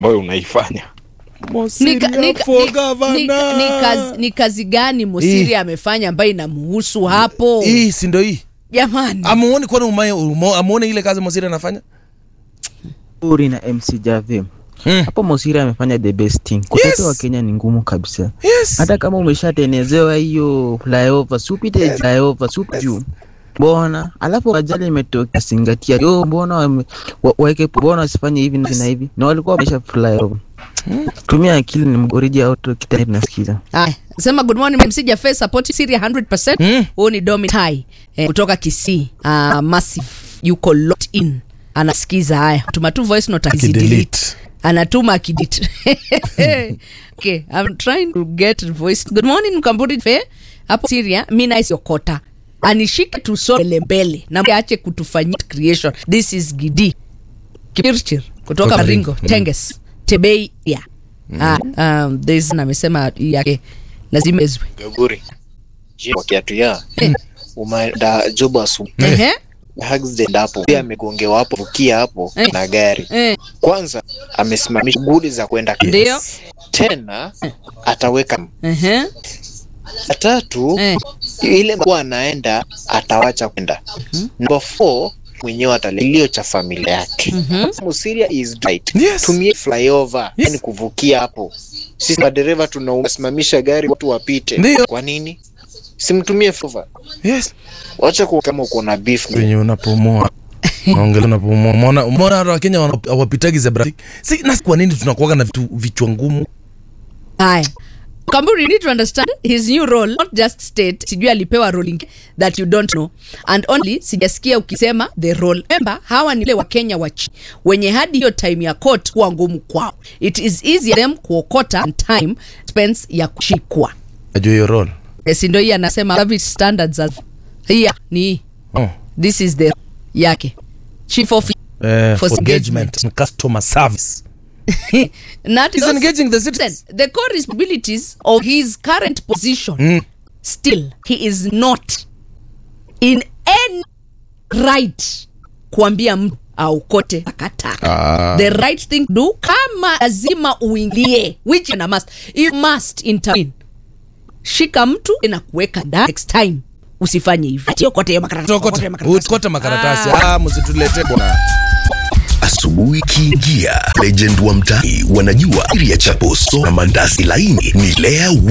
ambayo unaifanya Mosiria Nika- nika- for ni- governor. nika- ni kazi- ni kazi gani Mosiri Hii. amefanya ambayo inamuhusu hapo hii si ndo hii jamani? amuoni kwani umaye umo- amuoni ile kazi Mosiri anafanya Uri na MC Jave Hmm. hapo Mosiri amefanya the best thing. Kutetea Yes. wa Kenya ni ngumu kabisa. yes Hata kama umeshatenezewa hiyo flyover, supite flyover, supi juu. Mbona alafu ajali imetokea Singatia, yo mbona wame- wa- waweke mbona wasifanye hivi na hivi na hivi, na walikuwa wamesha flyover. Tumia akili, ni oriji auto kitani tunasikiza. Haya, sema good morning MC Jaffe support Syria 100%. Mm. Huyu ni Domitai eh, kutoka Kisii. Uh, massive yuko locked in. Anasikiza haya. Tuma tu voice note akizidelete. Kidelete. Anatuma akidit. okay, I'm trying to get voice. Good morning Mkamburi Fe. Hapo Syria, mimi na Yokota. Anishike tusole mbele na ache kutufanyia creation. This is Gidi. Kipirchir kutoka Kutoka Maringo, Maringo. Tenges, Tebei ya. Ah, um, there's na amesema yake lazima ezwe. Gaguri. Je, kwa kiatu ya umeenda job asubuhi Ehe. accident hapo pia amegongewa hapo vukia hapo Eh. na gari Eh, kwanza amesimamisha shughuli za kwenda ndio. tena ataweka Ehe. ya tatu Eh. ile kuwa anaenda atawacha kwenda number four mwenyewe atalilio cha familia yake Musiria is right Yes. tumie flyover Yes. yani kuvukia hapo sisi madereva tunasimamisha gari watu wapite Ndio. kwa nini simtumie flyover yes wacha kuwa kama uko na beef venye unapumua naongela unapumua umeona umeona hata wakenya wana- hawapitagi zebra si na kwa nini tunakuwaga na vitu vichwa ngumu Haya. Kamburi, you need to understand his new role, not just state. Sijui alipewa role ingi- that you don't know. And only sijasikia ukisema the role. Remember, hawa ni wale wa Kenya wa chini wenye hadi hiyo time ya court kuwa ngumu kwao. It is easier them kuokota and time spends ya kushikwa. najua hiyo role Eh, Si ndio hii anasema service standards as hiya ni hii. oh. This is the yake. Chief of eh, For for engagement. engagement and customer service Not he's those- engaging the Listen, citizens the core responsibilities of his current position Mm. still he is not in any right kuambia mtu aukote takataka Ah. the right thing to do kama lazima uingilie which na must you must intervene shika mtu na kuweka ndani next time usifanye hivi Ati okote hiyo makaratasi, okote hiyo makaratasi. ukote makaratasi ah, msitulete bwana Asubuhi kiingia, legend wa mtaani wanajua siri ya chapo so na mandazi laini ni Lea